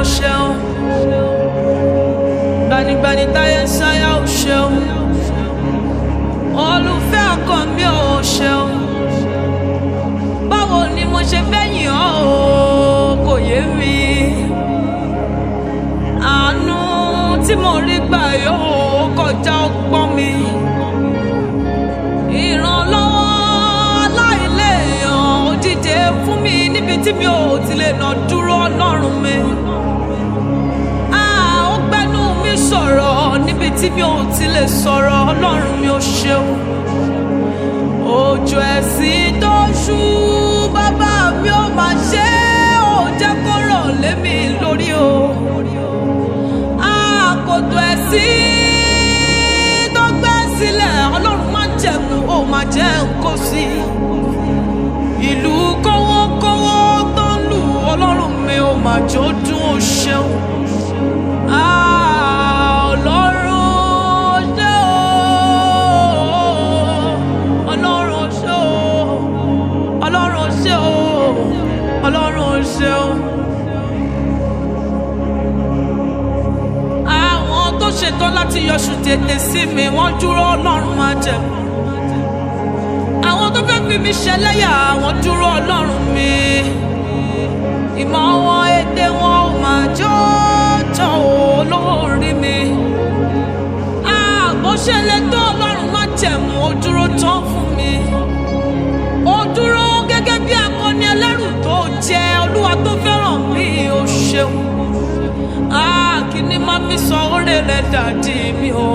ṣeun gbanigbani táyé ń sáyà ò ṣeun olùfẹ́ ọkàn mi ò ṣeun báwo ni mo ṣe fẹ́ yìn ọ́ o kò yé mi àánú tí mo rí gbà yóò kọjá ọgbọ́n mi ìrànlọ́wọ́ aláìléèyàn ó dìde fún mi níbi tí mi ò ti lè nà dúró ọlọ́run mi Ah, ó gbẹ́nu mi sọ̀rọ̀ níbi tí mi ò ti lè sọ̀rọ̀ ọlọ́run mi ò ṣeun òjò ẹ̀sìn tó ṣú bàbá mi ò máa ṣe é ò jẹ́ kó rọ̀ lé mi lórí o àkòtò ẹ̀sìn tó gbẹ́ sílẹ̀ ọlọ́run má jẹ̀mú ó máa jẹ́ nǹkó sí ìlú kówókówó tó ń lù ọlọ́run mi ò máa jó dún ó ṣeun Ah, ọlọ́run ṣé o ọlọ́run ṣé o ọlọ́run ṣé o ọlọ́run ṣé o. àwọn tó ṣetán láti yọṣù tètè sí mi wọ́n dúró ọlọ́run máa jẹ. àwọn tó fẹ́ fi mi ṣẹlẹ́yà wọ́n dúró ọlọ́run mi. ìmọ̀ wọn èdè wọn ò máa jọ́jọ́ olórí mi. àbò ṣẹlẹ̀ tó ọlọ́run máa jẹ̀mú ó dúró tán fún mi. ó dúró gẹ́gẹ́ bí akọni ẹlẹ́rù tó jẹ́ olúwa tó fẹ́ràn mi ó ṣeun ah kí ni máa fi sọ oore rẹ dàdí mi o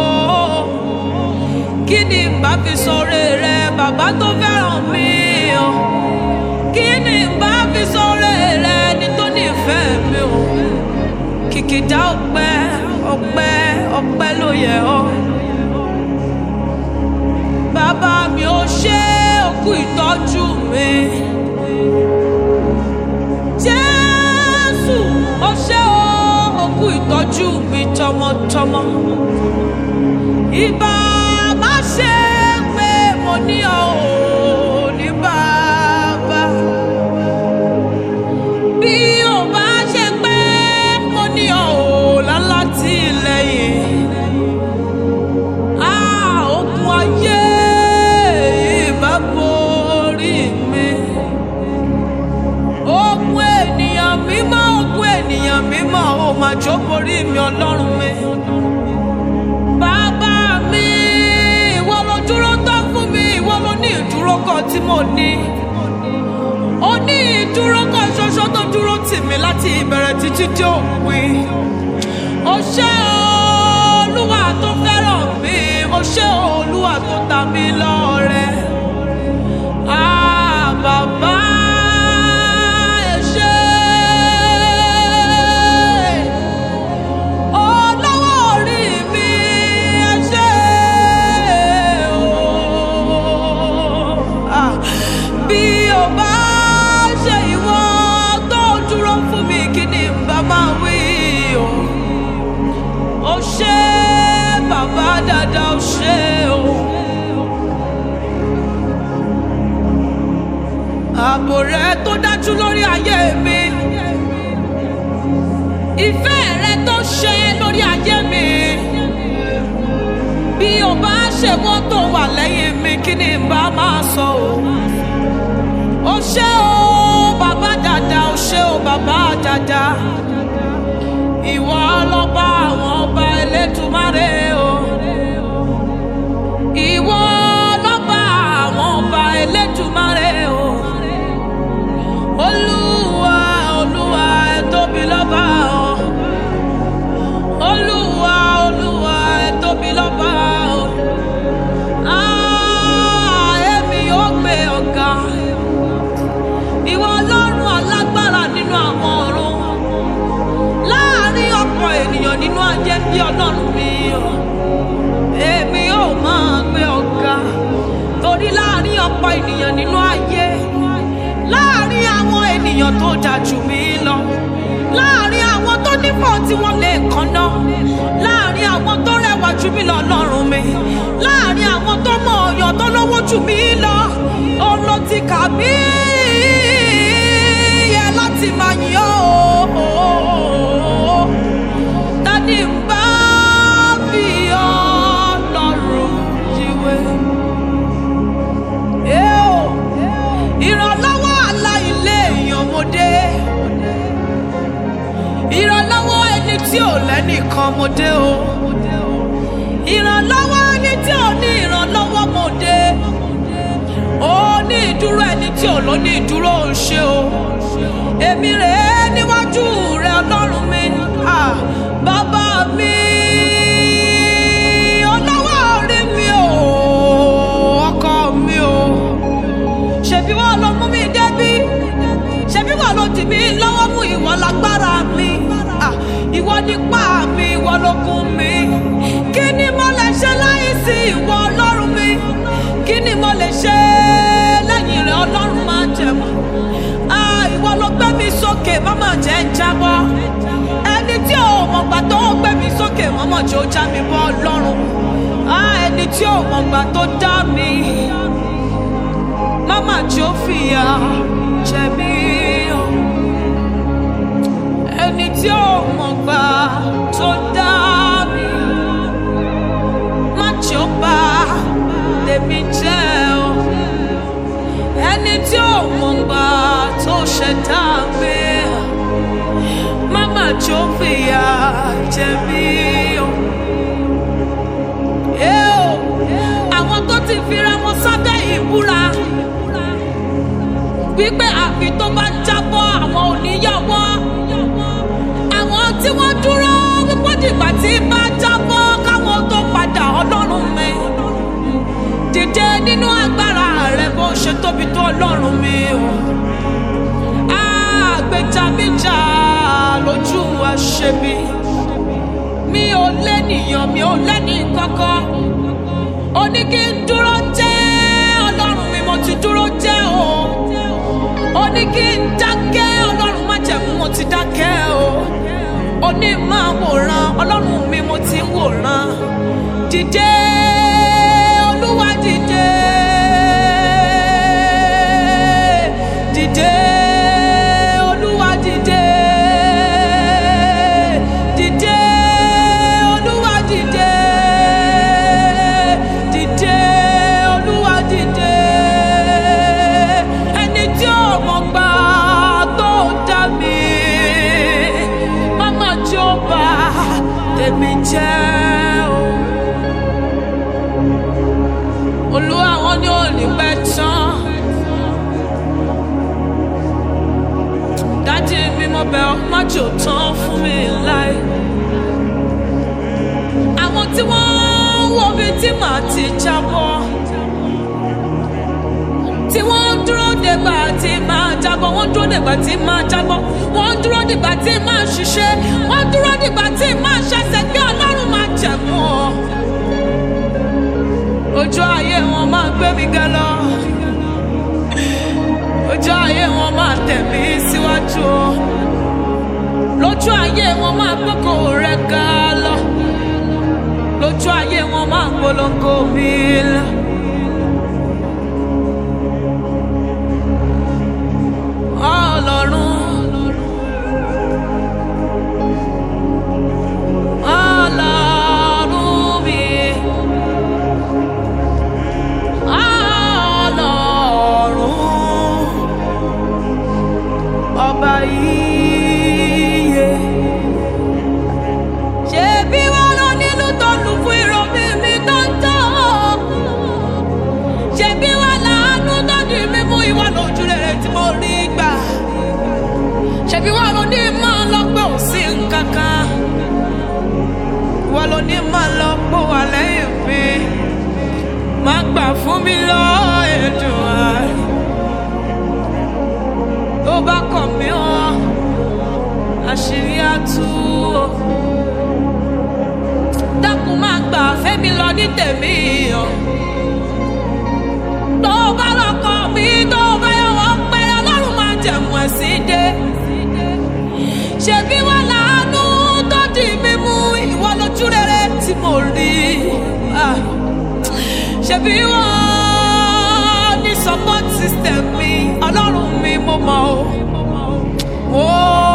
kí ni bá fi sọ oore rẹ bàbá tó fẹ́ràn mi o kí ni bá fi sọ oore rẹ ní tó nífẹ̀ẹ́ mi o kìkìdá ọpẹ́ ọpẹ́ ọpẹ́ ló yẹ ọ́ bàbá mi ò ṣe òkú ìtọ́jú mi. Jésù ó ṣe ó òkú ìtọ́jú mi tọmọtọmọ. Ìbá má ṣe pé mo ní ọ ò ní bàbá. Bí ò bá ṣe pé mo ní ọ ò lálátìlẹ́yìn. Ah, ogun ayé ìbá borí mi ogun ènìyàn mímọ́ ogun ènìyàn mímọ́ ó máa jó borí mi ọlọ́run mi. bàbá mi ìwọ ló dúró tán fún mi ìwọ ló ní ìdúró kan tí mo ní. ó ní ìdúró kan ṣoṣo tó dúró tì mí láti ìbẹ̀rẹ̀ títí dé òpin. ó ṣé olúwa tó fẹ́ràn mi ó ṣé olúwa tó ta mí lọ́rẹ. Ah, bàbá ẹ ṣé. Olówó orí mi ẹ ṣé o. Ah, bí o bá ṣe ìwọ tó dúró fún mi kí ni n bá máa wí o. Ó ṣé bàbá dáadáa ó ṣé o. ààbò rẹ tó dájú lórí ayé mi ìfẹ́ rẹ tó ṣe lórí ayé mi bí o bá ṣe wọ́n tó wà lẹ́yìn mi kí ni n bá máa sọ o o ṣé o bàbá dada o ṣé o bàbá dada ìwọ ọlọ́ba àwọn ọba Elédùmarè o ìwọ ọlọ́ba àwọn ọba Elédùmarè o olúwa olúwa ẹ tóbi lọ́ba o olúwa olúwa ẹ tóbi lọ́ba o Ah, èmi yóò gbé ọ̀gá ìwọ ọlọ́run alágbára nínú àwọn ọ̀run láàrin ọ̀pọ̀ ènìyàn nínú ayé bí ọlọ́run mi o èmi yóò máa gbé ọ̀gá torí láàrin ọ̀pọ̀ ènìyàn nínú ayé láàrin àwọn ènìyàn tó jà jù mí lọ láàrin àwọn tó nípò tí wọ́n lè kànnà láàrin àwọn tó rẹwà jù mí lọ lọ́rùn mi láàrin àwọn tó mọ ọ̀yàn tó lówó jù mí lọ òun ló ti kà mí yẹ láti máa yìn ọ́ o. tí ò lẹ́nìkan mo dé o ìrànlọ́wọ́ ẹni tí ò ní ìrànlọ́wọ́ mo dé ó ní ìdúró ẹni tí ò ló ní ìdúró ń ṣe o èmi rèé níwájú rẹ ọlọ́run mi ah, bàbá mi ọlọ́wọ́ orí mi o ọkọ mi o ṣebí wọn ló mú mi débí ṣebí wọn ló dì mí lọ́wọ́ mú ìwọ lágbára mi Ah, ìwọ nípa mi ìwọ lókun mi kí ni mo lè ṣe láì sí ìwọ ọlọ́run mi kí ni mo lè ṣe lẹ́yìn rẹ̀ ọlọ́run máa jẹ̀mọ́ Ah, ìwọ ló gbé mi sókè mọ́mọ́ jẹ́ ń jábọ́ ẹni tí ò mọ̀gbà tó gbé mi sókè mọ́mọ́ jẹ́ ó já mi bọ́ ọlọ́run Ah, ẹni tí ò mọ̀gbà tó dá mi mama tí ó fìyà jẹ mí o ẹni tí ó mọ̀ gbà tó dá mi má tí ó bá tèmi jẹ́ o ẹni tí ó mọ̀ gbà tó ṣẹ̀dá mi mama tí ó fìyà jẹ mí o. Ẹ o, àwọn tó ti fira wọn sábẹ́ ìbúra wípé àfi tó bá jábọ́ àwọn oníyàwó àwọn tí wọ́n dúró wípé dìgbà tí bá jábọ́ káwọn tó padà ọlọ́run mi dìde nínú agbára rẹ bó ṣe tóbi tó ọlọ́run mi o àgbèjàmíjà lójú àṣebi mi ò lẹ́nìyàn mi ò lẹ́nì kankan ó ní kí n dúró jẹ́ ọlọ́run mi mo ti dúró jẹ́ o ó ní kí n dákẹ́ ọlọ́run má jẹ̀mú mo ti dákẹ́ o ó ní máa wòran ọlọ́run mi mo ti ń wòran dìde olúwa dìde dìde olúwa dìde dìde olúwa dìde dìde olúwa dìde ẹni tí ò mọ̀ gbà tó dá mi mama tí ó bá tèmi jẹ́ o. olúwa wọn ní òní pẹ́ tán dájú mi mo bẹ̀ ọ́ má jò tán fún mi láì. àwọn tí wọ́n ń wo bí tí màá ti jábọ́ tí wọ́n ń dúró dègbà tí máa jábọ́ wọ́n dúró dègbà tí máa jábọ́ wọ́n dúró dègbà tí máa ṣiṣẹ́ wọ́n dúró dègbà tí máa ṣẹ̀ṣẹ̀ bí ọlọ́run máa jẹ̀mú ọ. ojú ayé wọn máa gbé mi gẹ lọ ojú ayé wọn máa tẹ̀ mí síwájú o lójú ayé wọn máa gbókò rẹ ga lọ lójú ayé wọn máa polongo mi lọ. Ọlọ́run Ọlọ́run mi Ọlọ́run ọba iye ṣebí wọn lọ nílùú tó lù fún ìrọ̀bí mi tó ń tán ṣebí wọn láàánú tó di mímú ìwà lójú rere tí mo rí gbà ṣebí wọn lọ ní máa lọ pé ò sí nǹkan kan wọn lọ ní máa lọ pé wà lẹ́yìn mi má gbà fún mi lọ ẹ̀dùn àárẹ̀ tó bá kọ̀ mí hàn àṣírí àtú o dákun máa gbà fẹ́mi lọ ní tèmi o tó bá lọkọ mi tó bá yọ wọ́n pẹ́ ọlọ́run máa jẹ̀mú ẹ̀sìn dé ṣebí wọn láàánú tó di mímú ìwọ lójú rere tí mo rí Ah. ṣebí wọn ní support system mi ọlọ́run mi mo mọ̀ o. mo